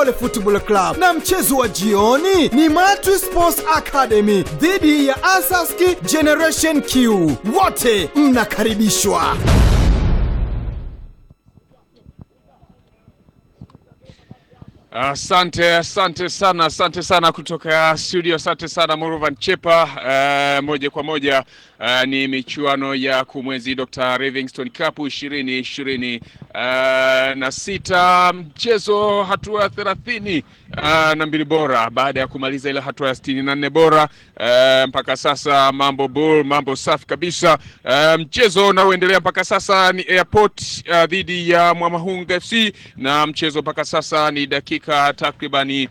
Football Club na mchezo wa jioni ni Matri Sports Academy dhidi ya Asaski Generation Q. Wote mnakaribishwa. Asante, asante sana, asante sana kutoka studio, asante sana Muruvan Chepa. Uh, moja kwa moja uh, ni michuano ya kumwezi Dr. Livingstone Cup ishirini ishirini uh, na sita, mchezo hatua ya thelathini uh, na mbili bora baada ya kumaliza ile hatua ya sitini na nne bora uh, mpaka sasa mambo bull, mambo safi kabisa. Uh, mchezo unaoendelea mpaka sasa ni Airport uh, dhidi ya Mwamahunga FC na mchezo mpaka sasa ni dakika takribani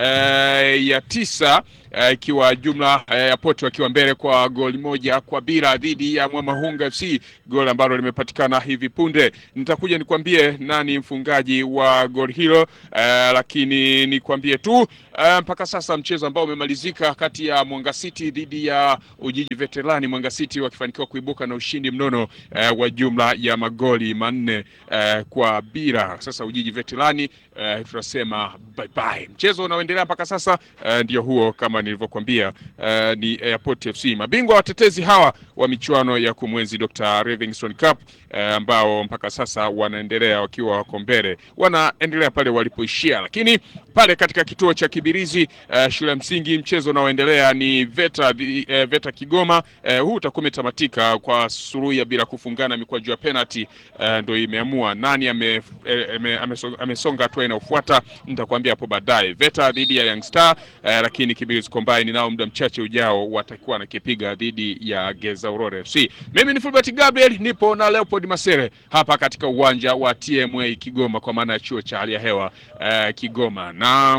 uh, ya tisa ikiwa uh, jumla uh, Airport wakiwa mbele kwa goli moja kwa bila dhidi ya Mwamahunga FC, goli ambalo limepatikana hivi punde. Nitakuja nikwambie nani mfungaji wa goli hilo uh, lakini nikwambie tu uh, mpaka sasa mchezo ambao umemalizika kati ya Mwanga City dhidi ya Ujiji Veterani, Mwanga City wakifanikiwa kuibuka na ushindi mnono uh, wa jumla ya magoli manne uh, kwa bila. Sasa Ujiji Veterani uh, tunasema bye bye. Mchezo unaoendelea mpaka sasa uh, ndio huo kama nilivyokuambia, uh, ni Airport FC mabingwa watetezi hawa wa michuano ya kumwenzi Dr. Livingstone Cup uh, ambao mpaka sasa wanaendelea wakiwa wako mbele, wanaendelea pale walipoishia, lakini pale katika kituo cha Kibirizi uh, shule ya msingi mchezo unaoendelea ni Veta, uh, Veta Kigoma. Uh, huu utakuwa umetamatika kwa suluhu ya bila kufungana mikwaju ya penalty, uh, ndio imeamua nani ame, ame, amesonga ame hatua inayofuata. Nitakwambia hapo baadaye. Veta dhidi ya Young Star, uh, lakini Kibirizi Combine nao muda mchache ujao watakuwa nakipiga dhidi ya Geza Aurora FC. Mimi ni Fulbert Gabriel, nipo na Leopold Masere hapa katika uwanja wa TMA Kigoma, kwa maana ya chuo cha hali ya hewa uh, Kigoma na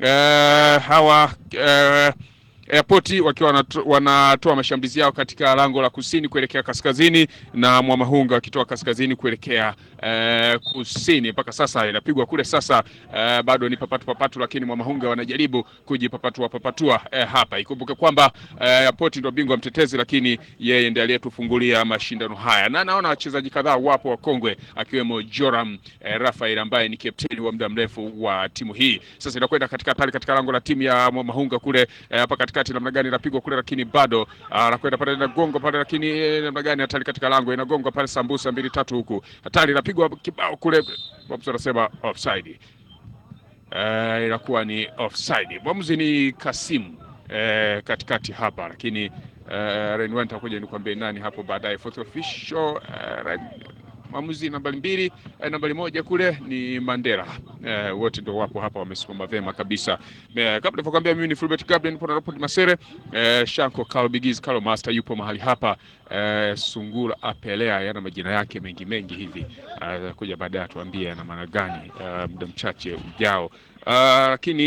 uh, hawa uh, Airport wakiwa wanatoa mashambulizi yao katika lango la kusini kuelekea kaskazini na Mwamahunga wakitoa kaskazini kuelekea uh, kusini. Mpaka sasa inapigwa kule sasa, uh, bado ni papatu papatu, lakini Mwamahunga wanajaribu kujipapatua papatua uh, hapa. Ikumbuke kwamba uh, Airport ndio bingwa mtetezi, lakini yeye ndiye aliyetufungulia mashindano haya, na naona wachezaji kadhaa wapo wakongwe, akiwemo Joram uh, Rafael ambaye ni kapteni wa muda mrefu wa timu hii. Sasa inakwenda katika pale katika lango la timu ya Mwamahunga kule hapa uh, katika namna gani inapigwa kule, lakini bado anakwenda pale na gongo pale, lakini namna gani hatari katika lango inagonga pale, sambusa mbili tatu huku, hatari inapigwa kibao kule, mwamuzi anasema offside. Uh, inakuwa ni offside. Mwamuzi ni Kasimu uh, katikati hapa, lakini uh, Renwan takuja nikwambie nani hapo baadaye. Fourth official uh, mwamuzi nambari mbili eh, nambari moja kule ni Mandela eh, wote ndio wapo hapa wamesimama vema kabisa eh, kabla nilivyokuambia mimi ni Fulbert Gabriel nipo na Robert Masere eh, Shanko Carl Bigiz Carl Master yupo mahali hapa eh, Sungura Apelea yana majina yake mengi mengi hivi eh, kuja baadaye atuambie ana maana gani eh, muda mchache ujao lakini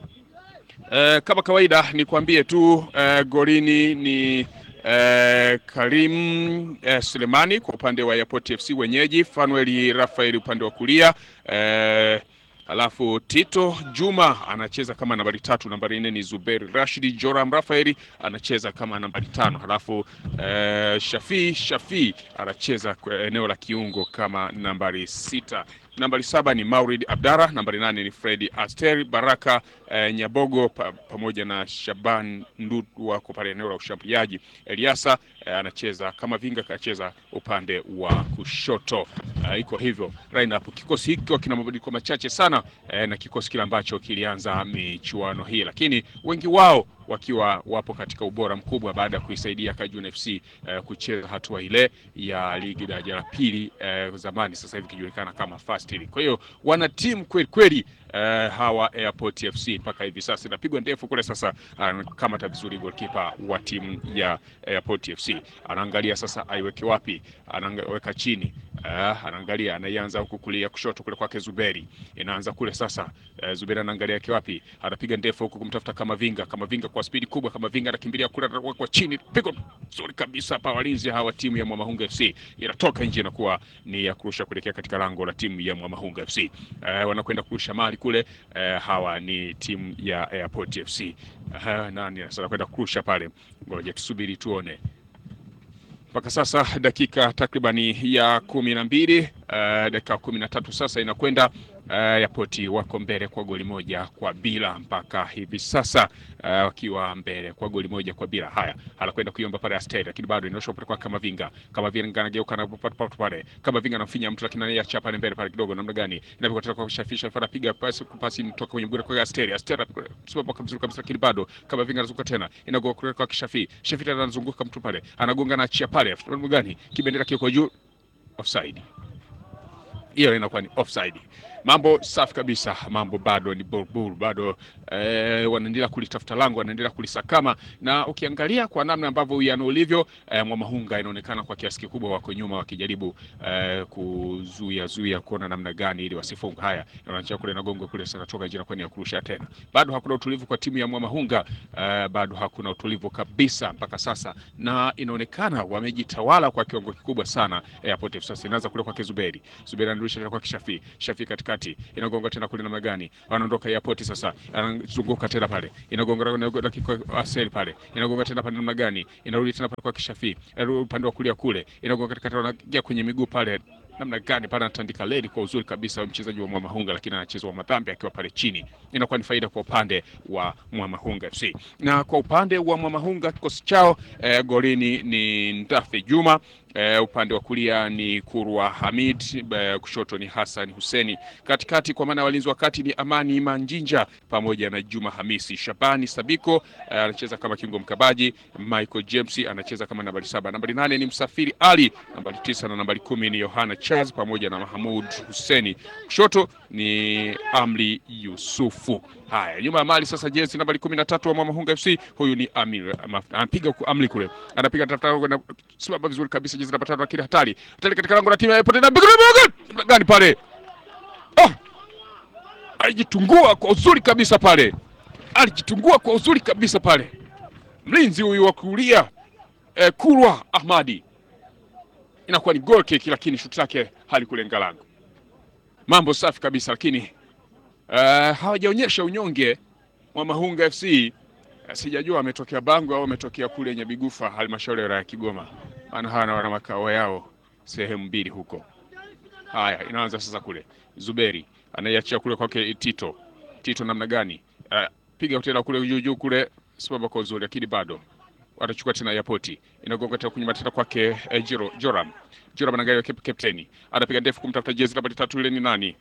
eh, kama kawaida nikwambie tu eh, golini ni Eh, Karim eh, Sulemani kwa upande wa Airport FC wenyeji, Fanuel Rafael upande wa kulia eh, alafu Tito Juma anacheza kama nambari tatu, nambari nne ni Zuberi Rashidi. Joram Rafaeli anacheza kama nambari tano, halafu eh, Shafi Shafi anacheza kwa eneo la kiungo kama nambari sita. Nambari saba ni Maurid Abdara, nambari nane ni Fredi Aster Baraka eh, Nyabogo pa, pamoja na Shaban Ndudu wako pale eneo la ushambuliaji. Eliasa eh, anacheza kama vinga, kacheza upande wa kushoto. Eh, iko hivyo lineup. Kikosi hiki kina mabadiliko machache sana eh, na kikosi kile ambacho kilianza michuano hii, lakini wengi wao wakiwa wapo katika ubora mkubwa baada ya kuisaidia Kajuna FC eh, kucheza hatua ile ya ligi daraja la pili eh, zamani, sasa hivi kijulikana kama Fast League. Kwa hiyo wana timu kweli kweli eh, hawa Airport FC mpaka hivi sasa inapigwa ndefu kule sasa. Anakamata vizuri goalkeeper wa timu ya Airport FC, anaangalia sasa aiweke wapi, anaweka chini Uh, anaangalia anaianza huku kulia kushoto kule kwake Zuberi, inaanza kule sasa. Uh, Zuberi anaangalia yake wapi, anapiga ndefu huku kumtafuta kama vinga kama vinga kwa spidi kubwa, kama vinga anakimbilia kule, anawekwa chini, pigo nzuri kabisa hapa. Walinzi hawa timu ya Mwamahunga FC inatoka nje, inakuwa ni ya kurusha kuelekea katika lango la timu ya Mwamahunga FC. Uh, wanakwenda kurusha mali kule. Uh, hawa ni timu ya Airport FC. Uh, nani sasa anakwenda kurusha pale, ngoja tusubiri tuone mpaka sasa dakika takribani ya kumi na mbili dakika kumi na tatu sasa inakwenda uh, Yapoti wako mbele kwa goli moja kwa bila mpaka hivi sasa uh, wakiwa mbele kwa goli moja kwa bila. Haya, anakwenda kuiomba pale Asteri, lakini bado inaosha kwa Kamavinga. Kamavinga anageuka na kupata pale, Kamavinga anamfinya mtu, lakini anaiacha pale mbele pale kidogo, namna gani inapigwa tena kwa kushafisha, fara piga pasi pasi kutoka kwenye mguu kwa Asteri. Asteri simama kwa mzuri kabisa, lakini bado Kamavinga anazunguka tena, inagoa kule kwa Kishafi. Shafi tena anazunguka mtu pale, anagonga na achia pale, namna gani kibendera kiko juu, offside hiyo inakuwa ni offside. Mambo safi kabisa, mambo bado ni burbur, bado eh, wanaendelea kulitafuta lango, wanaendelea kulisakama, na ukiangalia kwa namna ambavyo uwiano ulivyo eh, Mwamahunga inaonekana kwa kiasi kikubwa wako nyuma wakijaribu eh, kuzuia zuia kuona namna gani ili wasifunga. Haya, wanachia kule na gongo kule sana toka jina kwani ya kurusha tena, bado hakuna utulivu kwa timu ya Mwamahunga eh, bado hakuna utulivu kabisa mpaka sasa, na inaonekana wamejitawala kwa kiwango kikubwa sana. Airport FC sasa inaanza kule kwa Kizuberi, Zuberi anarudisha tena kwa Kishafi, Shafi katikati inagonga tena kule namna gani, wanaondoka Airport sasa, anazunguka tena pale, inagonga na dakika Asel pale, inagonga tena pale namna gani, inarudi tena pale kwa Kishafi, inarudi upande wa kulia kule, inagonga katikati, wanaingia kwenye miguu pale namna gani pale anatandika ledi kwa uzuri kabisa mchezaji wa Mwamahunga, lakini anacheza wa madhambi akiwa pale chini. Inakuwa ni faida kwa upande wa Mwamahunga FC. Na kwa upande wa Mwamahunga kikosi chao eh, golini ni Ndafe Juma eh, upande wa kulia ni Kurwa Hamid eh, kushoto ni Hassan Huseni, katikati kwa maana walinzi wa kati ni Amani Manjinja pamoja na Juma Hamisi. Shabani Sabiko eh, anacheza kama kiungo mkabaji. Michael James anacheza kama nambari saba. Nambari nane ni Msafiri Ali, nambari tisa na nambari kumi ni Yohana Charles pamoja na Mahamud Huseni. Kushoto ni Amri Yusufu. Haya, nyuma ya mali sasa, jezi nambari kumi na tatu wa Mwamahunga FC, huyu ni Amir, anapiga Amri kule, anapiga tafuta na simama vizuri kabisa, jezi namba tano, lakini hatari hatari katika lango la timu ya Port na gani pale, oh, alijitungua kwa uzuri kabisa pale, alijitungua kwa uzuri kabisa pale, mlinzi huyu wa kulia eh, Kurwa Ahmadi inakuwa ni goal kick, lakini shuti lake halikulenga lango. Mambo safi kabisa, lakini uh, hawajaonyesha unyonge Mwamahunga FC. Uh, sijajua ametokea Bango au ametokea kule Nyabigufa, halmashauri ya Kigoma, maana hawana wana makao yao sehemu mbili huko. Haya, inaanza sasa kule, Zuberi anaiachia kule kwake Tito. Tito namna gani? Uh, piga tena kule juu juu kule, simama kwa uzuri, lakini bado watachukua tena Yapoti, inagonga tena kunyuma tena kwake eh, Jiro Joram Joram anaangalia kapteni, anapiga ndefu kumtafuta jezi nambari tatu, ile ni nani?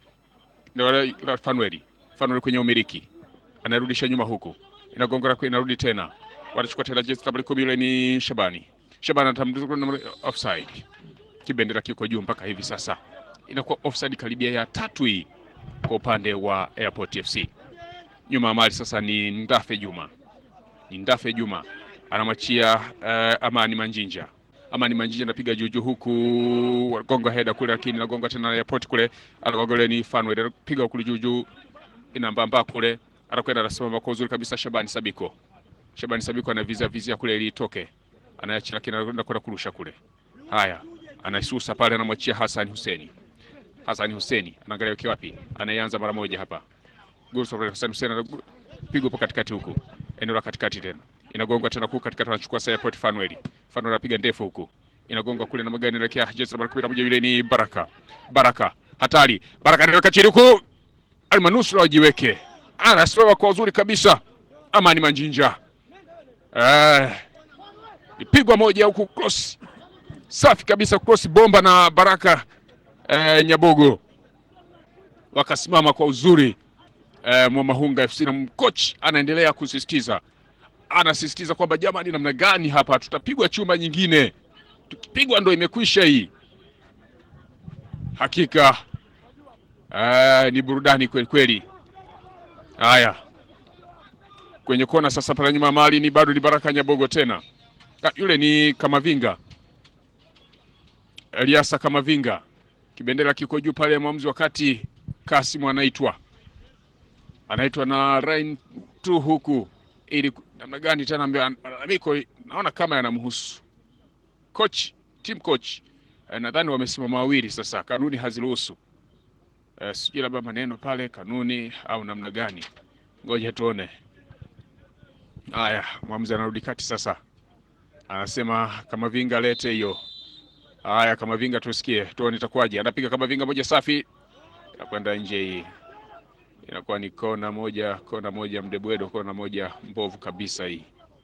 Ndio Fanueli. Fanueli kwenye umiliki, anarudisha nyuma huku, inagonga kwa inarudi tena, watachukua tena jezi nambari kumi, ile ni Shabani. Shabani atamdukua offside, kibendera kiko juu mpaka hivi sasa, inakuwa offside karibia ya tatu hii kwa upande wa Airport FC. Nyuma ya mali sasa ni Ndafe Juma, ni Ndafe Juma anamwachia uh, Amani Manjinja. Amani Manjinja anapiga juju huku gonga heda kule, lakini nagonga tena Airport kule, anagonga ni Fanwell anapiga kule juju, inambamba kule, anakwenda anasimama kwa uzuri kabisa. Shabani Sabiko, Shabani Sabiko anavizia vizia kule ili itoke, anaacha lakini anakwenda kwenda kurusha kule. Haya, anaisusa pale, anamwachia Hassan Huseni. Hassan Huseni anaangalia ukiwa wapi, anaanza mara moja hapa. Gurso Hassan Huseni anapiga hapo katikati huku, eneo la katikati tena inagonga tena huku katikati, anachukua sasa Port Fanuel. Fanuel anapiga ndefu huku, inagonga kule na magani inaelekea jezi namba 11, yule ni Baraka. Baraka hatari, Baraka anaweka chini huku, almanusura wajiweke, anasimama kwa uzuri kabisa. Amani Manjinja eh, ipigwa moja huku, cross safi kabisa, cross bomba na Baraka eh, Nyabogo wakasimama kwa uzuri eh, Mwamahunga FC na mkochi anaendelea kusisitiza anasisitiza kwamba jamani, namna gani hapa tutapigwa chuma nyingine, tukipigwa ndo imekwisha hii. Hakika aa, ni burudani kweli kweli. Haya, kwenye kona sasa, pale nyuma mali ni bado ni Baraka Nyabogo tena, ha, yule ni Kamavinga, Eliasa Kamavinga, kibendera kiko juu pale, mwamuzi wakati Kasimu anaitwa anaitwa na Rain tu huku ili namna gani tena, malalamiko naona kama yanamhusu coach, team coach eh, nadhani wamesimama wawili sasa, kanuni haziruhusu eh, sijui labda maneno pale kanuni au namna gani, ngoja tuone. Haya, mwamuzi anarudi kati sasa, anasema Kamavinga lete hiyo Haya, kama vinga tusikie, tuone itakuwaje. Anapiga kama vinga moja safi, inakwenda nje. Hii inakuwa ni kona moja, kona moja mdebwedo, kona moja mbovu kabisa hii.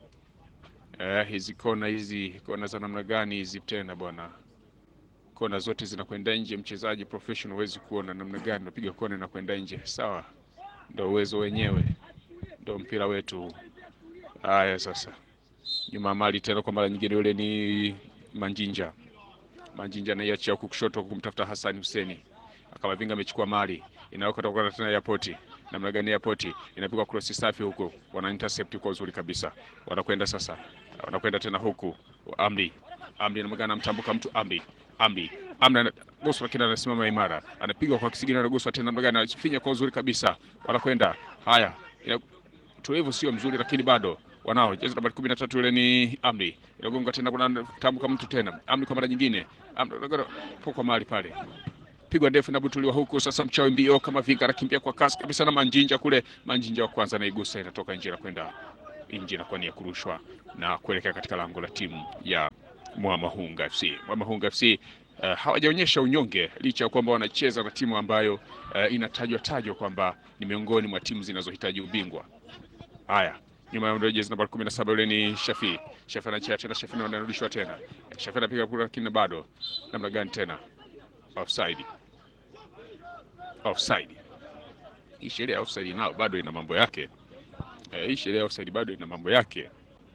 Eh, hizi kona hizi kona za namna gani hizi tena bwana? Kona zote zinakwenda nje. Mchezaji professional huwezi kuona namna gani unapiga kona inakwenda nje. Sawa, ndo uwezo wenyewe, ndo mpira wetu. Haya sasa, nyuma mali tena kwa mara nyingine, yule ni Manjinja. Manjinja anaiachia huku kushoto kumtafuta Hassan Huseni, akamavinga amechukua mali inayoka toka tena airport. Namna gani airport inapigwa cross safi huku, wana intercept kwa uzuri kabisa, wanakwenda sasa, wanakwenda tena huku Amri Amri namna anamtambuka mtu Amri Amri Amri Gosu lakini anasimama imara, anapigwa kwa kisigino na Gosu tena namna gani anafinya kwa uzuri kabisa, wanakwenda haya ina utulivu sio mzuri, lakini bado wanao jezi nambari kumi na tatu yule ni Amri, inagonga tena, kuna tambuka mtu tena Amri kwa mara nyingine, Amri kwa mahali pale pigwa ndefu inabutuliwa huku sasa, mchawi mbio kama vika anakimbia kwa kasi kabisa na Manjinja kule. Manjinja wa kwanza anaigusa, inatoka nje na kwenda nje, inakuwa ni ya kurushwa na kuelekea katika lango la timu ya Mwamahunga FC. Mwamahunga FC uh, hawajaonyesha unyonge licha ya kwamba wanacheza na timu ambayo uh, inatajwa tajwa kwamba ni miongoni mwa timu zinazohitaji ubingwa. Haya, nyuma ya jezi namba 17 yule ni Shafi. Shafi anachea tena, Shafi anarudishwa tena, Shafi anapiga kura, lakini bado namna gani tena offside offside. Hii sheria ya offside nao bado ina mambo yake. Eh, hii sheria ya offside bado ina mambo yake.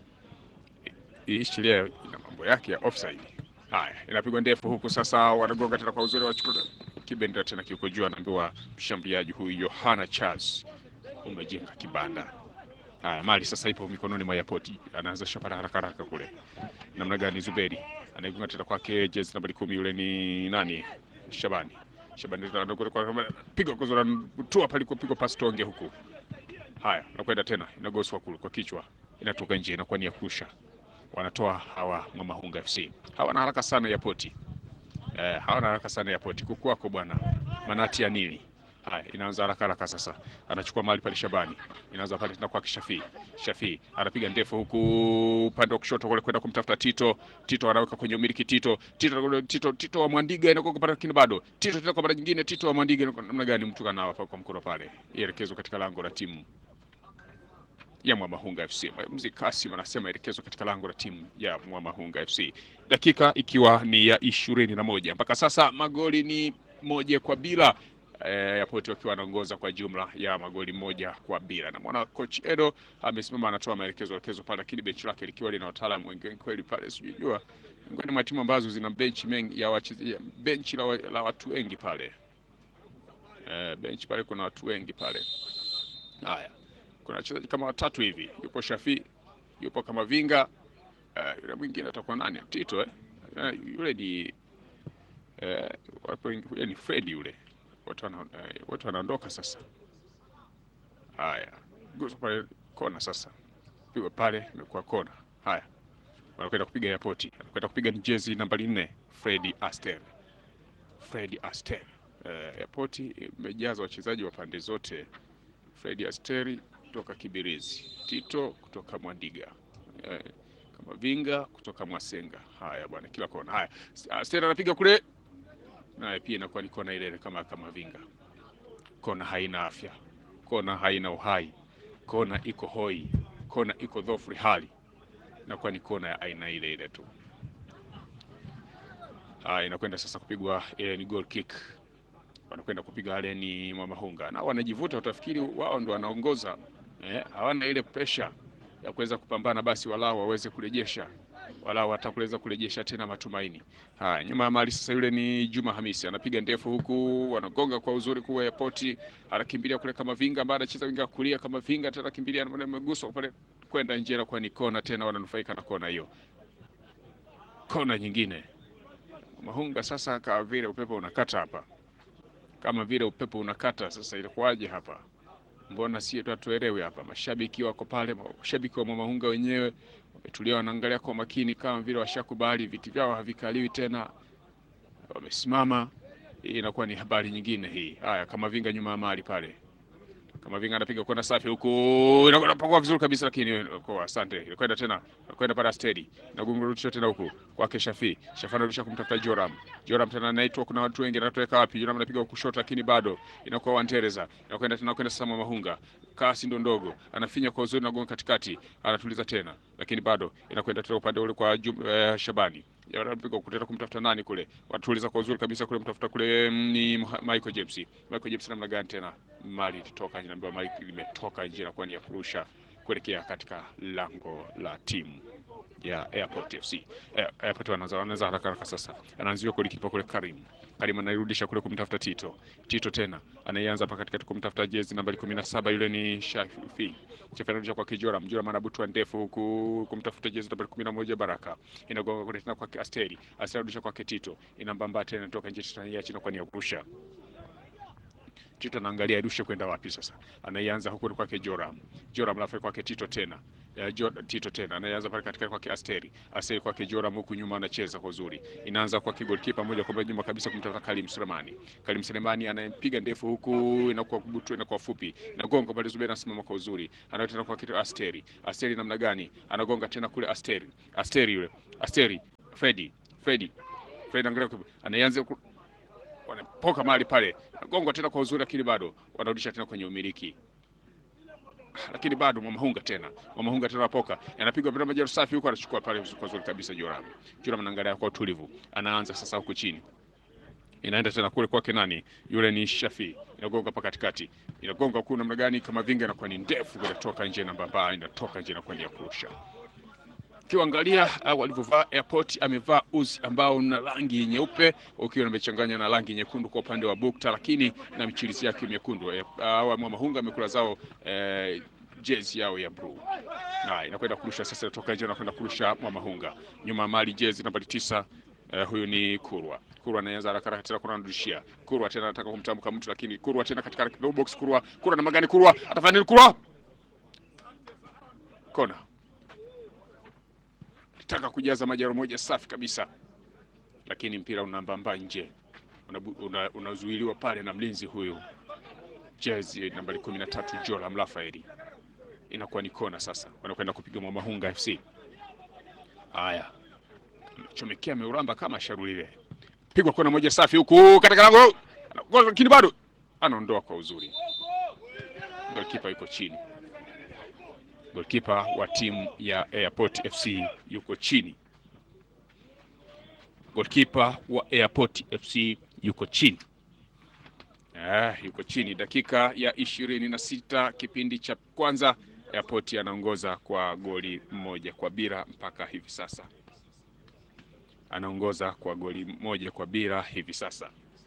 Hii sheria ina mambo yake ya offside. Haya, inapigwa ndefu huku sasa, wanagonga tena kwa uzuri, wachukua kibendera tena kiko juu, anaambiwa mshambuliaji huyu Yohana Charles, umejenga kibanda. Haya, mali sasa ipo mikononi mwa Yapoti, anaanza shapara haraka haraka kule. Namna gani Zuberi anaigunga tena kwake, jezi nambari kumi, yule ni nani? Shabani Shabani piga kozora tua palikopigwa pasi tonge huku. Haya, nakwenda tena inagoswa kule kwa kichwa, inatoka nje, inakuwa ni ya kurusha. Wanatoa hawa Mwamahunga FC, hawana haraka sana ya poti eh, hawana haraka sana ya poti kukwako bwana, manati ya nini? Haya, inaanza haraka haraka sasa, anachukua mali pale Shabani, inaanza pale tena kwa Shafi. Shafi anapiga ndefu huku upande wa kushoto kule kwenda kumtafuta Tito. Tito anaweka kwenye umiliki Tito. Tito Tito Tito wa Mwandiga inakuwa kupata lakini bado Tito tena kwa mara nyingine Tito wa Mwandiga namna gani mtu kana hapa kwa mkono pale. Ielekezo katika lango la timu ya Mwamahunga FC. Mzee Kasim anasema elekezo katika lango la timu ya Mwamahunga FC. Dakika ikiwa ni ya ishirini na moja mpaka sasa magoli ni moja kwa bila eh, Yapoti wakiwa wanaongoza kwa jumla ya magoli moja kwa bila, na mwana coach Edo amesimama anatoa maelekezo elekezo pale, lakini benchi lake likiwa lina wataalamu wengi kweli pale, sijujua miongoni mwa timu ambazo zina benchi mengi ya wachezaji, benchi la, la watu wengi pale eh, benchi pale kuna watu wengi pale. Haya, kuna wachezaji kama watatu hivi, yupo Shafi, yupo kama Vinga eh, yule mwingine atakuwa nani? Tito eh? Eh, yule ni eh, wapo yule ni Fred yule watu wana, eh, watu wanaondoka sasa. Haya, gusa pale kona sasa, pigwa pale, imekuwa kona. Haya, wanakwenda kupiga yapoti, anakwenda kupiga ni jezi nambari nne, Fredi Aster. Fredi Aster, eh, yapoti imejaza wachezaji wa pande zote. Fredi Asteri kutoka Kibirizi, Tito kutoka Mwandiga, eh, kama Vinga kutoka Mwasenga. Haya bwana, kila kona. Haya, Aster anapiga kule naye pia inakuwa ni kona ile kama kama Vinga. Kona haina afya, kona haina uhai, kona iko hoi, kona iko dhofri hali, inakuwa ni kona ya aina ile ile tu. Haya, inakwenda sasa kupigwa ile ni goal kick, wanakwenda kupiga wale ni Mwamahunga na wanajivuta, utafikiri wao ndo wanaongoza eh, hawana ile pressure ya kuweza kupambana, basi walao waweze kurejesha wala watakuweza kurejesha tena matumaini. Haya, nyuma ya mali sasa, yule ni Juma Hamisi anapiga ndefu huku, wanagonga kwa uzuri kuwa yapoti, anakimbilia kule kama Vinga, ambaye anacheza winga kulia kama Vinga, tena kimbilia na meguswa pale kwenda nje, na kwa ni kona tena, wananufaika na kona hiyo. Kona nyingine Mahunga sasa, kama vile upepo unakata hapa, kama vile upepo unakata sasa, ilikuwaje hapa? Mbona si hatuelewi hapa? Mashabiki wako pale, mashabiki wa Mwamahunga wenyewe wametulia, wanaangalia kwa makini, kama vile washakubali viti vyao havikaliwi tena, wamesimama. Hii inakuwa ni habari nyingine hii. Haya, kama Vinga nyuma ya mali pale, kama vinga anapiga kwenda safi huku, inakwenda pakua vizuri kabisa, lakini kwa asante, inakwenda tena, inakwenda para stedi na gungurudisha tena huku kwake Shafi. Shafi anarudisha kumtafuta Joram. Joram tena anaitwa, kuna watu wengi, anatoweka wapi? Joram anapiga kushoto, lakini bado inakuwa Wantereza, inakwenda tena, kwenda sasa Mahunga, kasi ndo ndogo, anafinya kwa uzuri na gonga katikati, anatuliza tena, lakini bado inakwenda tena upande ule kwa Jum, eh, Shabani wanapiga kuteta kumtafuta nani kule, watuliza kwa uzuri kabisa kule, mtafuta kule mm, ni Michael James. Michael James namna gani tena, mali ilitoka nje, naambiwa mali limetoka nje na kuwa ni ya kurusha kuelekea katika lango la timu ya Airport FC. Eh, Airport wanaanza wanaanza haraka haraka sasa. Anaanzia kule kipa kule Karim. Karim anairudisha kule kumtafuta Tito. Tito tena anaianza hapa katikati kumtafuta jezi nambari 17 yule ni Shafi. Shafi anarudisha kwa Kijora, Mjora manabutwa ndefu huku kumtafuta jezi nambari 11 Baraka. Inagonga kule tena kwa Asteri. Asteri anarudisha kwa Tito. Inambamba tena toka nje tena ya chini kwa ni ya kurusha. Tito anaangalia irushe kwenda wapi sasa. Anaianza huku kwake Joram. Joram alafu kwake Tito tena. Ya, jo, Tito tena anaanza pale katikati kwake Asteri. Asteri kwake Joram huku nyuma anacheza kwa uzuri. Inaanza kwa goalkeeper moja kwa moja nyuma kabisa kumtafuta Kalim Sulemani. Kalim Sulemani anayepiga ndefu huku inakuwa kubutu inakuwa fupi. Inagonga pale Zubeda anasimama kwa uzuri. Anaenda tena kwa kitu Asteri. Asteri namna gani? Anagonga tena kule Asteri. Asteri yule. Asteri. Freddy. Freddy. Freddy angalia anaanza ku- wanapoka mahali pale, gongo tena kwa uzuri, lakini bado wanarudisha tena kwenye umiliki, lakini bado Mwamahunga tena Mwamahunga tena anapoka, anapigwa mpira majeru safi huko, anachukua pale kwa uzuri kabisa. Joram Joram anaangalia kwa utulivu, anaanza sasa huku chini inaenda tena kule kwake nani yule ni Shafi, inagonga hapa katikati, inagonga huku namna gani, kama vinga inakuwa ni ndefu, inatoka nje na baba inatoka nje na kwenda ya kurusha ukiangalia uh, walivyovaa airport, amevaa uzi ambao una rangi nyeupe ukiwa umechanganya na rangi nyekundu kwa upande wa bukta, lakini na michirizi yake miekundu. Eh, Hawa Mwamahunga amekula zao eh, jezi yao ya blue. Na inakwenda kurusha sasa, inatoka nje, inakwenda kurusha Mwamahunga nyuma mali jezi nambari tisa. Eh, huyu ni Kurwa. Kurwa anaanza haraka haraka tena kuna anarudishia. Kurwa tena anataka kumtamka mtu lakini Kurwa tena katika low box Kurwa. Kurwa na magani Kurwa. Atafanya nini Kurwa? Kona taka kujaza majaro moja safi kabisa, lakini mpira unambamba nje, unazuiliwa una, unazuiliwa pale na mlinzi huyu jezi nambari kumi na tatu Joram Rafaeli. Inakuwa ni kona sasa, wanakwenda kupiga Mwamahunga FC. Haya, chomekea ameuramba kama sharulile, pigwa kona moja safi huku katika lango, lakini bado anaondoa kwa uzuri, golikipa yuko chini golkipa wa timu ya Airport FC yuko chini. Golkipa wa Airport FC yuko chini. Ah, yuko chini. Dakika ya ishirini na sita kipindi cha kwanza, Airport anaongoza kwa goli moja kwa bila mpaka hivi sasa, anaongoza kwa goli moja kwa bila hivi sasa.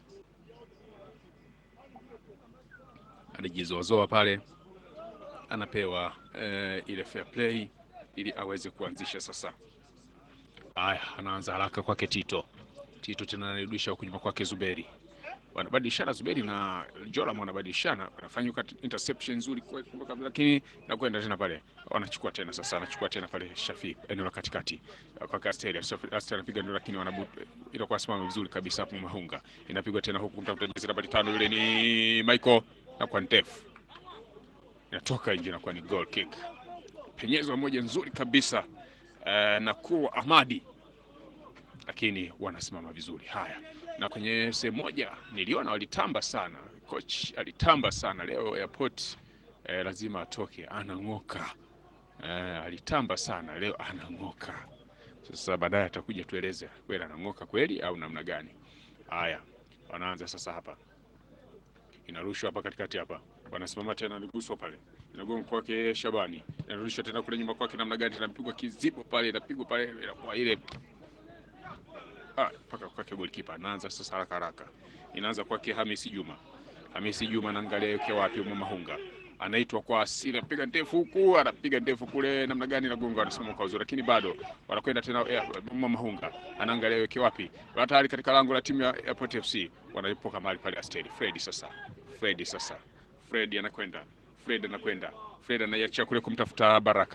Anajizoazoa pale anapewa eh, ile fair play ili aweze kuanzisha sasa. Haya, anaanza haraka kwake Tito. Tito tena anarudisha huku nyuma kwake Zuberi, wanabadilishana Zuberi na Joram, wanabadilishana wanafanya interception nzuri kwa- kwa- lakini nakwenda tena pale, wanachukua tena sasa, anachukua teno pale Shafi eneo la katikati kwa Asteri. Asteri anapiga ndio, lakini wanabu inakuwa simama vizuri kabisa hapo. Mahunga inapigwa tena huku, mtafuta jezi nambari tano, yule ni Michael na kwa ndefu inatoka nje na kuwa ni goal kick. Penyezo moja nzuri kabisa eh, na kuwa Ahmadi, lakini wanasimama vizuri. Haya, na kwenye sehemu moja niliona walitamba sana, coach alitamba sana leo Airport eh, lazima atoke, anang'oka eh, alitamba sana leo, anang'oka. Sasa baadaye atakuja tueleze kweli anang'oka kweli au namna gani. Haya, wanaanza sasa hapa inarushwa hapa katikati hapa, wanasimama tena, niguswa pale, inagonga kwake Shabani, inarudishwa tena kule nyuma kwake, namna gani, inapigwa kizibo pale, inapigwa pale, inakuwa ile ah, mpaka kwake golikipa. Anaanza sasa haraka haraka, inaanza kwake Hamisi Juma. Hamisi Juma anaangalia yuke wapi, Mwamahunga anaitwa kwa asili, anapiga ndefu huku, anapiga ndefu kule, namna gani, nagonga, anasimama kwa uzuri, lakini bado wanakwenda tena. eh, Mwamahunga anaangalia yuke wapi, tayari katika lango la timu ya Airport FC, wanaipoka mahali pale Asteri Fredi sasa Fredi sasa, Fredi anakwenda, Fredi anakwenda, Fredi anaiachia kule kumtafuta Baraka.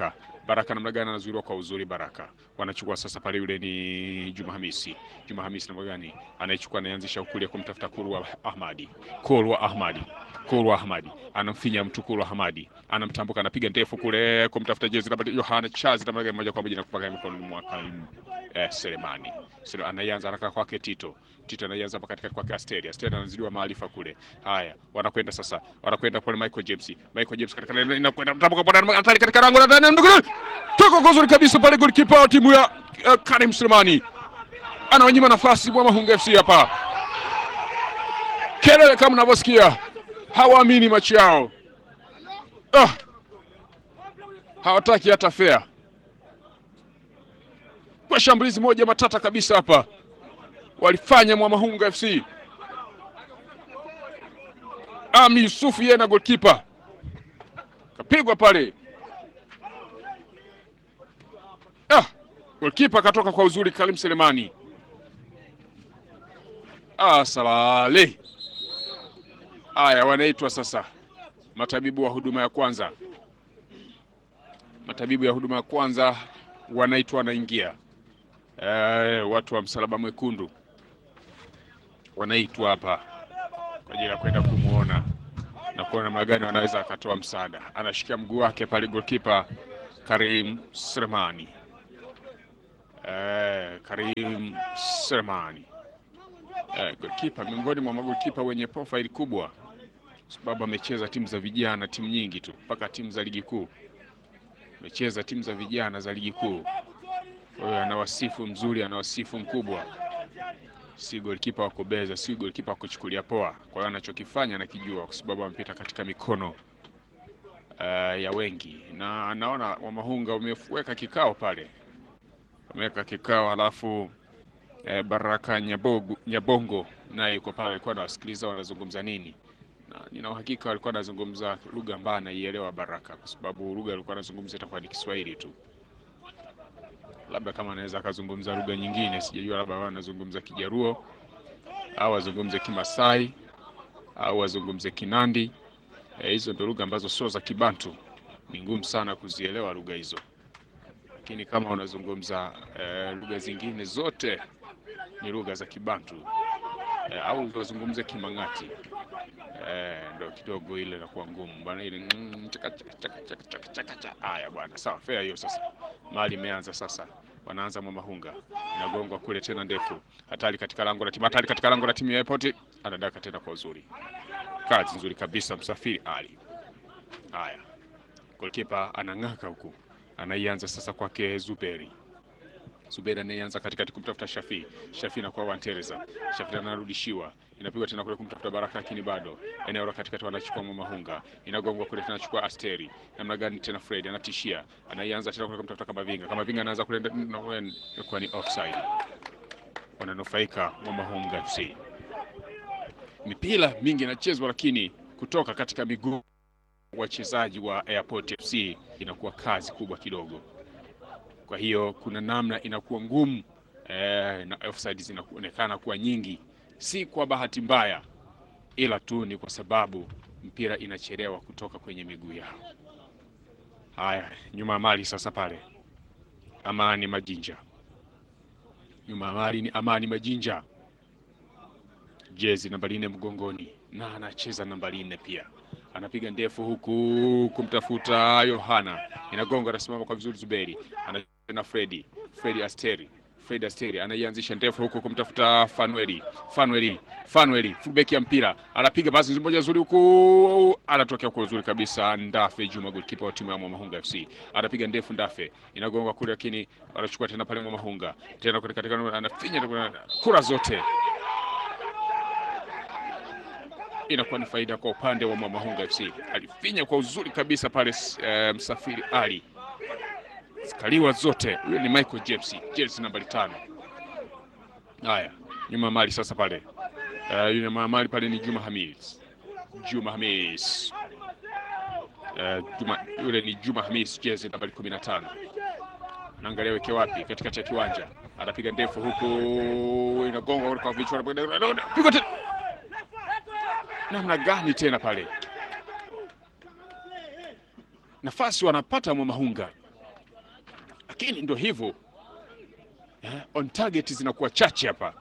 Baraka namna gani anazuiliwa kwa uzuri. Baraka wanachukua sasa pale, yule ni Juma Hamisi. Juma Hamisi namna gani anaichukua, anaanzisha kulia kumtafuta Kurwa Ahmadi, Kurwa Ahmadi, Kurwa Ahmadi anamfinya mtu, Kurwa Ahmadi anamtambuka, anapiga ndefu kule kumtafuta jezi namba Yohana Chazi namna gani, moja kwa moja na kupaka mikononi mwa Karim eh, Selemani. Sio anaanza haraka kwake Tito. Tito anaanza hapa katikati kwake Asteri. Asteri anazidiwa maarifa kule. Haya, wanakwenda sasa. Wanakwenda pale Michael James. Michael James katika inakwenda mtambuka pale hatari katika lango la ndani ndugu. Toka kwa uzuri kabisa pale goalkeeper wa timu ya uh, Karim Selemani. Anawanyima nafasi mwa Mahunga FC hapa. Kelele kama mnavyosikia. Hawaamini macho yao. Ah. Hawataki hata fair kwa shambulizi moja matata kabisa hapa walifanya Mwamahunga FC. Ami Yusufu yeye na goalkeeper kapigwa pale. Ah, goalkeeper katoka kwa uzuri Karim Selemani. Ah, salale. Haya, wanaitwa sasa matabibu wa huduma ya kwanza. Matabibu ya huduma ya kwanza wanaitwa, wanaingia Eh, watu wa msalaba mwekundu wanaitwa hapa kwa ajili ya kwenda kumwona na kuona namna gani wanaweza akatoa msaada. Anashikia mguu wake pale goalkeeper Karim Selemani. Eh, Karim Selemani eh, goalkeeper miongoni mwa magolkipa wenye profile kubwa, sababu amecheza timu za vijana, timu nyingi tu mpaka timu za ligi kuu, amecheza timu za vijana za ligi kuu. Kwa hiyo ana wasifu mzuri, ana wasifu mkubwa, si golikipa wa kubeza, si golikipa wa kuchukulia poa. Kwa hiyo anachokifanya anakijua, kwa sababu amepita katika mikono uh, ya wengi, na naona Wamahunga umeweka kikao pale, wameweka kikao, halafu eh, Baraka Nyabogu, Nyabongo naye yuko pale, alikuwa anawasikiliza wanazungumza nini, na nina uhakika walikuwa anazungumza lugha ambayo anaielewa Baraka, kwa sababu lugha alikuwa anazungumza itakuwa ni Kiswahili tu labda kama anaweza akazungumza lugha nyingine sijajua, labda anazungumza Kijaruo au azungumze Kimasai au azungumze Kinandi. Hizo e, ndio lugha ambazo sio za Kibantu, ni ngumu sana kuzielewa lugha hizo, lakini kama unazungumza e, lugha zingine zote ni lugha za Kibantu e, au wazungumze Kimang'ati e, ndio kidogo ile inakuwa ngumu bwana, ile haya bwana, sawa fair hiyo. Sasa mali imeanza sasa, wanaanza Mwamahunga, inagongwa kule tena ndefu, hatari katika lango la timu, hatari katika lango la timu ya Airport, anadaka tena kwa uzuri, kazi nzuri kabisa Msafiri Ali. Haya, goalkeeper anang'aka huku, anaianza sasa kwake Zuberi Zuberi anayeanza katikati kumtafuta Shafi. Shafi na kwa Wantereza. Shafi anarudishiwa. Inapigwa tena kule kumtafuta Baraka lakini bado. Eneo la katikati wanachukua Mwamahunga. Inagongwa kule tena chukua Asteri. Namna gani tena Fred anatishia. Anaianza tena kule kumtafuta Kamavinga. Kamavinga anaanza kule kwa ni offside. Wananufaika Mwamahunga FC. Mipira mingi inachezwa lakini kutoka katika miguu wachezaji wa Airport FC inakuwa kazi kubwa kidogo kwa hiyo kuna namna inakuwa ngumu eh, na offside zinaonekana kuwa nyingi, si kwa bahati mbaya, ila tu ni kwa sababu mpira inachelewa kutoka kwenye miguu yao. Haya, nyuma ya mali sasa pale, Amani Majinja, nyuma ya mali ni Amani Majinja, jezi nambari nne mgongoni, na anacheza nambari nne pia anapiga ndefu huku kumtafuta Yohana, inagonga, anasimama kwa vizuri Zuberi, ana Fredi Fredi Asteri Fredi Asteri anaianzisha ndefu huku kumtafuta Fanueli Fanueli Fanueli, fullback ya mpira, anapiga basi moja nzuri huku, anatokea kwa uzuri kabisa. Ndafe Juma, goalkeeper wa timu ya Mwamahunga FC, anapiga ndefu, Ndafe inagonga kule, lakini anachukua tena pale Mwamahunga tena katika, anafinya kura zote inakuwa ni faida kwa upande wa Mwamahunga FC. Alifinya kwa uzuri kabisa pale uh, Msafiri Ali skaliwa zote. Huyo ni Michael James, jezi nambari tano. Haya, nyuma mali sasa pale uh, yule mali pale ni Juma Hamis, Juma Hamis uh, Juma, yule ni Juma Hamis, jezi nambari kumi na tano. Naangalia weke wapi, katikati ya kiwanja, anapiga ndefu huku, inagonga kwa vichwa, piga tena namna gani tena pale, nafasi wanapata Mwamahunga lakini ndo hivyo eh, on target zinakuwa chache hapa,